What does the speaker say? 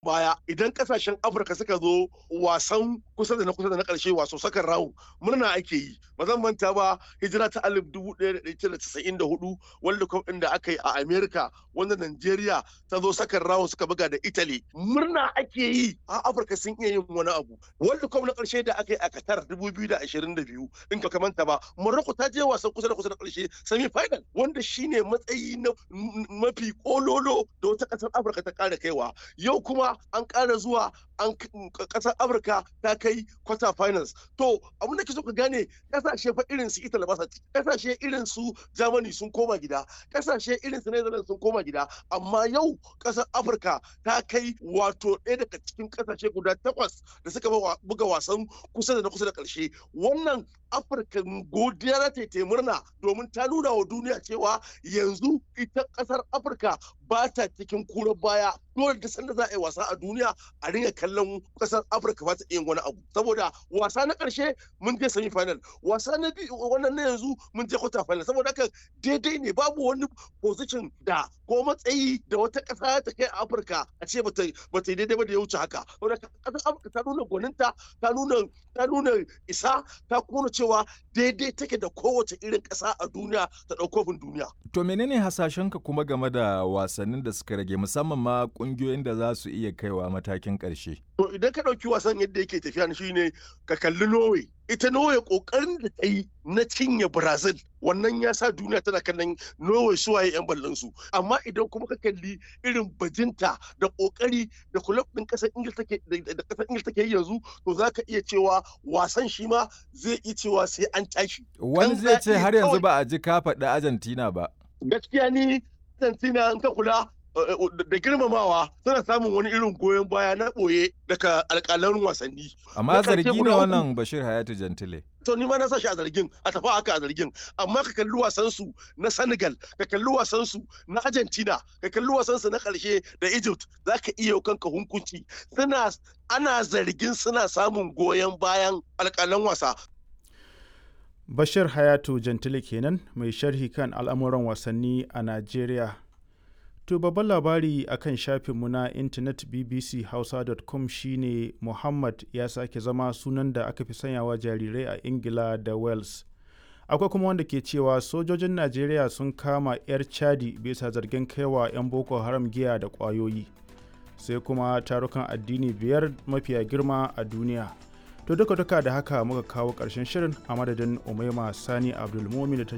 baya idan kasashen afirka suka zo wasan kusa da na kusa da na karshe waso sakan rawu murna ake yi ba zan manta ba hijira ta alif dubu ɗaya da ɗaya casa'in da hudu world cup ɗin da aka yi a america wanda nigeria ta zo sakan rawu suka buga da italy murna ake yi a afirka sun iya yin wani abu world cup na karshe da aka yi a qatar dubu biyu da ashirin da biyu in ka manta ba morocco ta je wasan kusa da kusa da karshe semi final wanda shine matsayi na mafi kololo da wata ƙasar afirka ta ƙara kaiwa yau kuma an ƙara zuwa an ƙasar afirka ta kai quarter finals to abin da ke so ka gane ƙasashe fa irin su italy ba sa ƙasashe irin su germany sun koma gida ƙasashe irin su netherlands sun koma gida amma yau ƙasar afirka ta kai wato ɗaya daga cikin ƙasashe guda takwas da suka buga wasan kusa da na kusa da ƙarshe wannan afirka godiya za ta yi murna domin ta nuna wa duniya cewa yanzu ita ƙasar afirka ba ta cikin kura baya dole da sanda za a yi wasa a duniya a ringa kallon kasar afirka ba ta iya wani abu saboda wasa na karshe mun je semi final wasa na biyu wannan na yanzu mun je quarter final saboda haka daidai ne babu wani position da ko matsayi da wata kasa ta kai a afirka a ce ba ta yi daidai ba da ya wuce haka saboda kasar afirka ta nuna gwaninta ta nuna ta nuna isa ta kuma cewa daidai take da kowace irin kasa a duniya ta ɗaukofin duniya to menene hasashenka kuma game da wasannin da suka rage musamman ma kungiyoyin da za su iya kaiwa matakin ƙarshe. To idan ka ɗauki wasan yadda yake tafiya shi ne ka kalli Norway. Ita Norway ƙoƙarin da ta yi na cinye Brazil wannan ya sa duniya tana kallon Norway suwaye 'yan ballon su. Amma idan kuma ka kalli irin bajinta da ƙoƙari da kulab ɗin ƙasar Ingil take da ƙasar Ingil take yanzu to za ka iya cewa wasan shi ma zai iya cewa sai an tashi. Wani zai ce har yanzu ba a ji ka faɗi Argentina ba. Gaskiya ni Argentina in ka kula da girmamawa suna samun wani irin goyon baya na ɓoye daga alƙalan wasanni. Amma zargi ne wannan Bashir Hayatu Jantile. To ni ma na sashi a zargin a tafi haka a zargin amma ka kalli wasan su na Senegal ka kalli wasan su na Argentina ka kalli wasan su na ƙarshe da Egypt zaka iya kanka hunkunci suna ana zargin suna samun goyon bayan alƙalan wasa Bashir Hayatu Jantile kenan mai sharhi kan al'amuran wasanni a Najeriya. To babban labari a kan shafinmu na intanet bbchausa.com shine Muhammad ya sake zama sunan da aka fi sanyawa jarirai a Ingila da Wales. Akwai kuma wanda ke cewa sojojin Najeriya sun kama 'yar Chadi bisa zargin kaiwa 'yan Boko Haram giya da ƙwayoyi. Sai kuma tarukan addini biyar mafiya girma a duniya. To duka duka da haka muka kawo ƙarshen shirin a madadin Umaima Sani Abdulmumin da ta